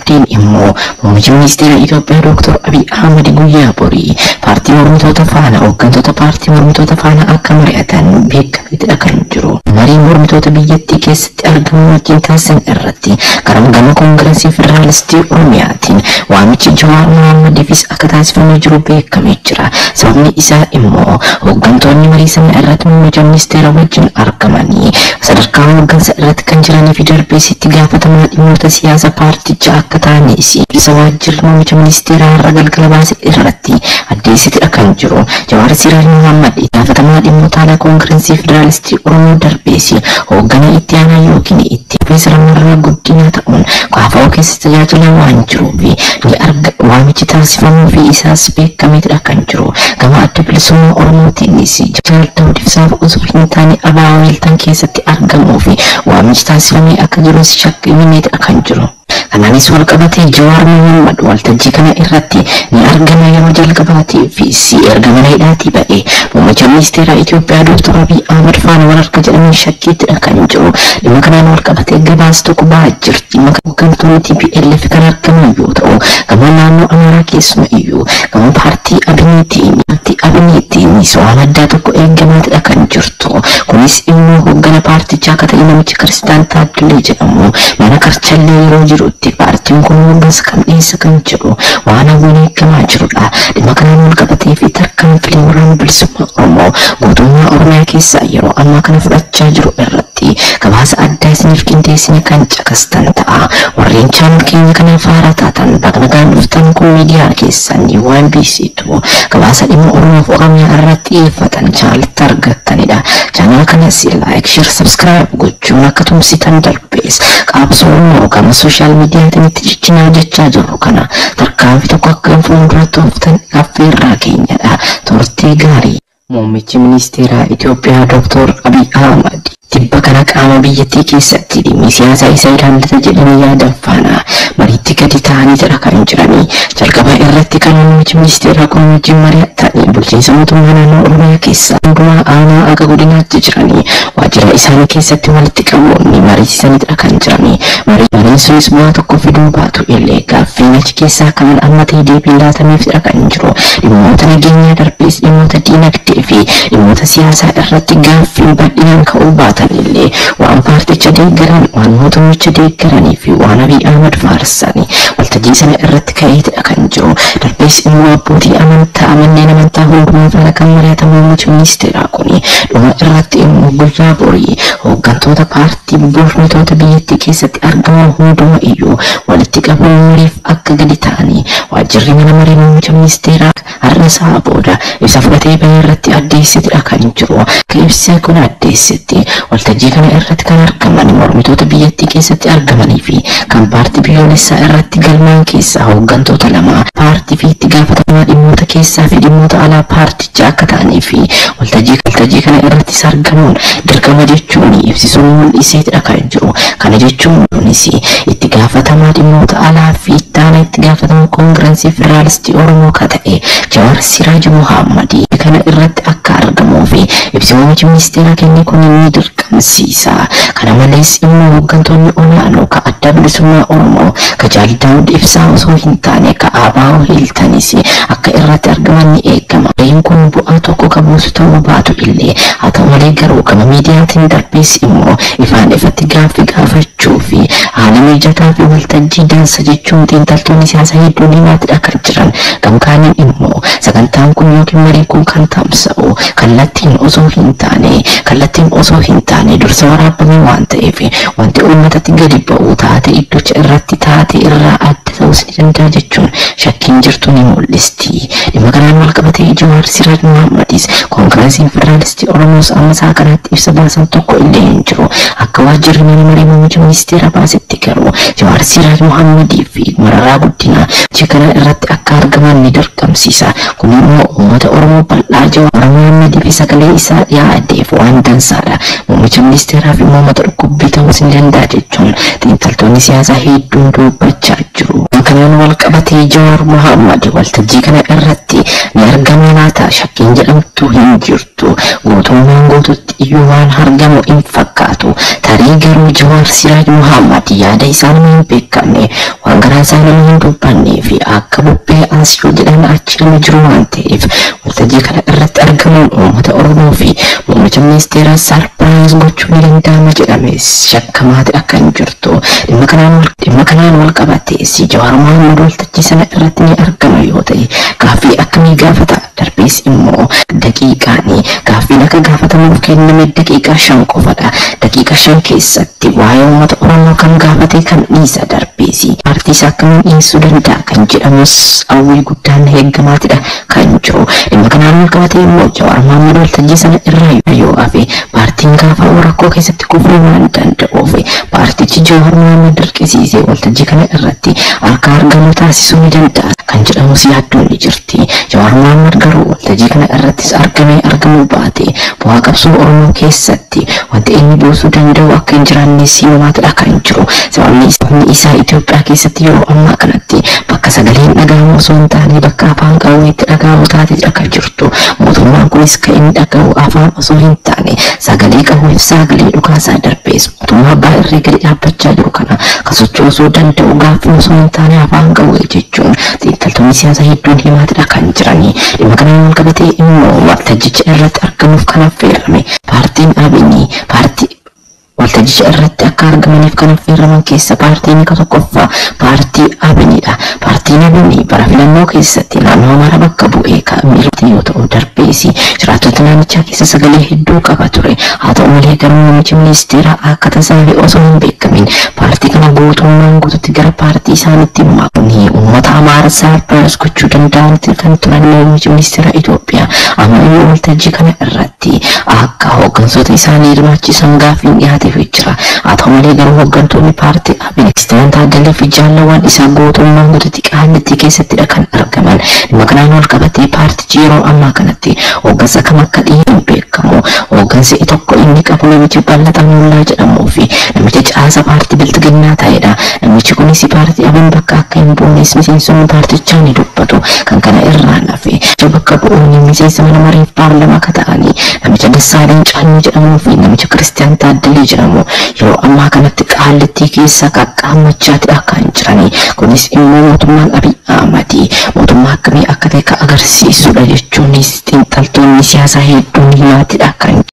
Maddeen immoo muummicha ministeera Itoophiyaa Dr. Abiy Ahmad guyyaa borii paartii mormitoota faana hooggantoota paartii mormitoota faana akka mari'atan beekameetidha kan jiru. Mariin mormitoota biyyattii keessatti argamu wajjin taasisan irratti karaa gama koongireesii federaalistii Oromiyaatiin waamichi Jawaar Mohammadiifis akka taasifamee jiru beekamee jira. Sababni isaa immoo hooggantoonni marii sana irratti muummicha ministeera wajjin argamanii sadarkaa hooggansa irratti kan jiranii fi darbees itti gaafatamaa dhimmoota siyaasa paartichaa akka ta'anis ibsa waajjirri muummicha ministeeraa har'a galgala baase irratti addeessitidha kan jiru. Jawaar Siraaj Mohammad itti gaafatamaa dhimmoota alaa koongireesii federaalistii Oromoo darbees hoogganaa itti aanaa yookiin itti Piroofeesar Mararaa Guddinaa ta'uun kaafa'uu keessatti tajaajilaa waan jiruuf ni arga waamichi taasifamuu fi isaas beekameetidha kan jiru. Gama adda bilisummaa Oromootiinis Jaal Daawud Ibsaaf osoo hin taane abaa weeltan keessatti argamuu fi waamichi taasifamee akka jirus shakkimeetidha kan jiru. Kanaanis wal qabatee Jawaar Mohammad waltajjii kana irratti ni argama yeroo jalqabaatii fi si erga mana hidhaatii ba'ee muummicha ministeera Itoophiyaa Dr. Abiy Ahmad faana wal arga jedhamee shakkiittidha kan jiru. Dhimma kanaan wal qabatee gabaas tokko ba'aa jirti. Dhimma hooggantoonni TPLF kan argaman yoo ta'u gama naannoo Amaaraa keessuma iyyuu gama paartii Abiniitiin paartii Abiniitiin waan addaa tokko eeggamaatidha kan jirtu. Kunis immoo hooggana paartichaa akka ta'e namichi Kiristaan Taaddalee jedhamu mana karchallee yeroo jirutti paartiin kun hooggansa kan dhiyeessa kan jedhu waan hawwiin eeggamaa jirudha. Dhimma kanaan wal qabatee fi tarkaanfilee waraana bilisummaa Oromoo guutummaa Oromiyaa keessaa yeroo ammaa kana fudhachaa jiru irratti gabaasa addaa isiniif qindeessine kan caqastan ta'a. Warreen chaanal keenya kana faara taatan bagnagaan dhuftan kun miidiyaa keessan waan beeksitu gabaasa dhimma Oromoof Oromiyaa irratti xiyyeeffatan chaanalitti argattanidha. Chaanal kanas laayik, sheer, sabskiraayib gochuun akka tumsitan darbees qaabsoo immoo gama sooshaal miidiyaatiin itti ciccinaa jechaa jirru kana tarkaanfii tokko akka fuulduratti ooftan affeerraa keenyadha. Turtii gaarii. Muummichi ministeeraa Itoophiyaa Dr. Abiy Ahmad tibba kana qaama biyyattii keessatti dhimmi siyaasaa isa ilaallata jedhanii yaadan faana mariitti gadi ta'anii jira kan jiranii jalqaba irratti kan muummichi ministeeraa kun wajjin mari'atanii bulchiinsa mootummaa naannoo Oromiyaa keessaa hundumaa aanaa akka godinaatti jiranii waajjira isaanii keessatti walitti qabuun mariisisanidha kan jiranii mariin sunis bu'aa tokko fiduu baatu illee gaaffiin achi keessaa kan amma ta'e deebii laatameefidha kan jiru dhimmoota nageenyaa darbees dhimmoota diinagdee fi dhimmoota siyaasaa irratti gaaffiin bal'inaan ka'uu baatan illee waan paarticha deeggaran waan mootummicha deeggaranii fi waan Abiy Ahmad faarsanii waltajjii sana irratti ka'eetidha kan jiru darbees immoo abbootii amantaa manneen amantaa hundumaa faana kan mari'atan muummichi ministeeraa kuni dhuma irratti immoo guyyaa borii hooggantoota paartii bulchitoota biyyattii keessatti argaman hunduma iyyuu walitti qabuun mariif akka gadi ta'anii waajjirri mana maree muummicha ministeeraa har'a isaa booda ibsa fudhatee bahee irratti addeessitidha kan jiru akka ibsa kun addeessitti waltajjii kana irratti kan argaman mormitoota biyyattii keessatti argamanii fi kan paartii biyyoolessaa irratti galmaan keessaa hooggantoota lama paartii fi itti gaafatamaa dhimmoota keessaa fi dhimmoota alaa paartichaa akka ta'anii fi waltajjii waltajjii kana irrattis argamuun dirqama jechuun ibsisuun mul'iseetidha kan jiru kana jechuun kunis itti gaafatamaa dhimmoota alaa fi itti aanaa itti gaafatamaa koongireesii federaalistii oromoo ka ta'e Jawaar Siraaj Mohammad kana irratti akka argamuu fi ibsi muummichi ministeeraa kenne kun ni dirqamsiisa. Kana malees immoo hooggantoonni olaanoo ka adda bilisummaa Oromoo ka Jaal Daawud Ibsaa osoo hin taane ka Abaa'oo Hiiltanis akka irratti argaman ni eegama. Gaheen kun bu'aa tokko ka buusu ta'uu baatu illee haa ta'u malee garuu gama miidiyaatiin darbees immoo ifaan ifatti gaaffii gaafachuu fi haala mijataa fi waltajjii dansa jechuun xiinxaltoonni siyaasaa hedduun himaatidha kan jiran. Gamkaaniin immoo sagantaan kun yookiin mariin kun kan tamsa'u kallattiin osoo hin taane kallattiin osoo hin taane dursa waraabame waan ta'eef wanti uummatatti gadi ba'u taate iddocha irratti taate irraa adda ta'uus ni danda'a jechuun shakkiin jirtu ni mul'isti. Dhimma kanaan wal qabatee Jawaar Siraaj Mohammadis koongireesiin federaalistii Oromoos amma isaa kanatti ibsa baasan tokko illee hin jiru. Akka waajjirri mana maree muummicha ministeera baasetti garuu Jawaar Siraaj Mohammadii fi Mararaa Guddinaa kana irratti akka argaman ni dirqamsiisa. Kun immoo uummata Oromoo bal'aa Jawaar Mohammadii fi sagalee isaa yaadeef waan dansaadha. Muummicha ministeeraa fi uummata dhukkubbii ta'uus ni danda'a jechuun xiinxaltoonni siyaasaa hedduun dubbachaa jiru. Kanaan wal qabatee Jawaar Mohammad waltajjii kana irratti ni argama laata shakkiin jedhamtu hin jirtu. Guutummaan guututti iyyuu waan argamu hin fakkaatu. fakkaatu tarii garuu Jawaar Siraaj Muhammad yaada isaanii hin beekamne waan garaa isaanii hin dubbannee fi akka bubbee as yoo jedhan achi nama jiru waan ta'eef waltajjii kana irratti argamuun uummata Oromoo fi muummicha ministeeraa sarpiraayis gochuu ni danda'ama jedhame shakkamaati akka hin jirtu dhimma kanaan dhimma kanaan wal qabate si Jawaar Muhammad waltajjii sana irratti ni argama yoo ta'e gaaffii akkamii gaafata darbees immoo daqiiqaanii gaaffiin akka gaafatamuuf kenname daqiiqaa shan qofadha daqiiqaa shan keessatti waa'ee uummata oromoo kan gaafate kan dhiisa darbeesi paartii isaa akkamiin dhiyeessuu danda'a kan jedhamus hawwii guddaan eeggamaatidha kan jiru dhimma kanaan wal qabate immoo jawaar mahammad waltajjii sana irraa yoo hafe paartiin gaafa rakkoo keessatti kufuu waan danda'uuf paartichi jawaar mahammad dirqisiisee waltajjii kana irratti harka argamu taasisuu ni danda'a kan jedhamus yaaddoon ni jirti jawaar mahammad garuu waltajjii kana irrattis argamee argamuu baate bu'aa qabsoo oromoo keessatti wanti inni buusuu danda'u akka hin jiraanne simaamaatidha kan jiru sababni isaa Itoophiyaa keessatti yeroo ammaa kanatti bakka sagaleen dhagahamu osoo hin taane bakka afaan qawweetti dhagahamu taatedha kan jirtu mootummaan kunis kan inni dhagahu afaan osoo hin taane sagalee qawweef sagalee dhukaasaa darbees mootummaa abbaa irree gadi dhaabbachaa jiru kana kan sochoosuu danda'u gaaffii osoo hin taane afaan qawwee jechuun xiinxaltoonni siyaasaa hedduun himaatidha kan jiranii dhimma kanaan wal qabatee immoo waltajjicha irratti argamuuf kan affeerame paartiin abinii paartii waltajjicha irratti akka argamaniif kan affeeraman keessa paartiin ka tokkoffaa paartii abiniidha paartiin abinii bara filannoo keessatti naannoo mara bakka bu'ee kaa'amee yoo ta'u darbeesi jiraattota naannichaa keessa sagalee hedduu qaba ture haa ta'u malee garuu namichi ministeera akka tasaafi osoo hin beekamin paartii kana guutummaan guututti gara paartii isaanitti maakuni uummata amaara saarpiraayis gochuu danda'anitti kan turan namichi ministeera Itoophiyaa ammayyuu waltajjii kana irratti akka hooggansoota isaanii hirmaachisan gaaffiin dhiyaateef jira haa ta'u malee garuu hooggantoonni paartii abin Kiristiyan Taaddalee fi jaallawwan isaa guutummaan guututti qaallittii keessattidha kan argaman dhimma kanaan wal qabatee paartichi yeroo ammaa kanatti hooggansa kam akka dhiyeessu beekamu hooggansi tokko inni qabu namichi bal'ataa mullaa jedhamuu fi namicha caasa paartii biltiginnaa ta'edha namichi kunis paartii abin bakka akka hin buunes miseensonni paartichaa ni dubbatu kan kana irraa nafe bakka bu'uun miseensa mana mareef paarlamaa akka ta'anii namicha Dassaaleen Caannoo jedhamuu fi namicha Kiristiyan Taaddalee jedhamu yeroo ammaa kanatti qaallittii keessa qaqqaammachaati akka hin jiranii kunis immoo mootummaan Abiy Ahmadi mootummaa akkamii akka ta'e kan agarsiisudha jechuunis xiinxaltoonni siyaasaa hedduun himaatidha kan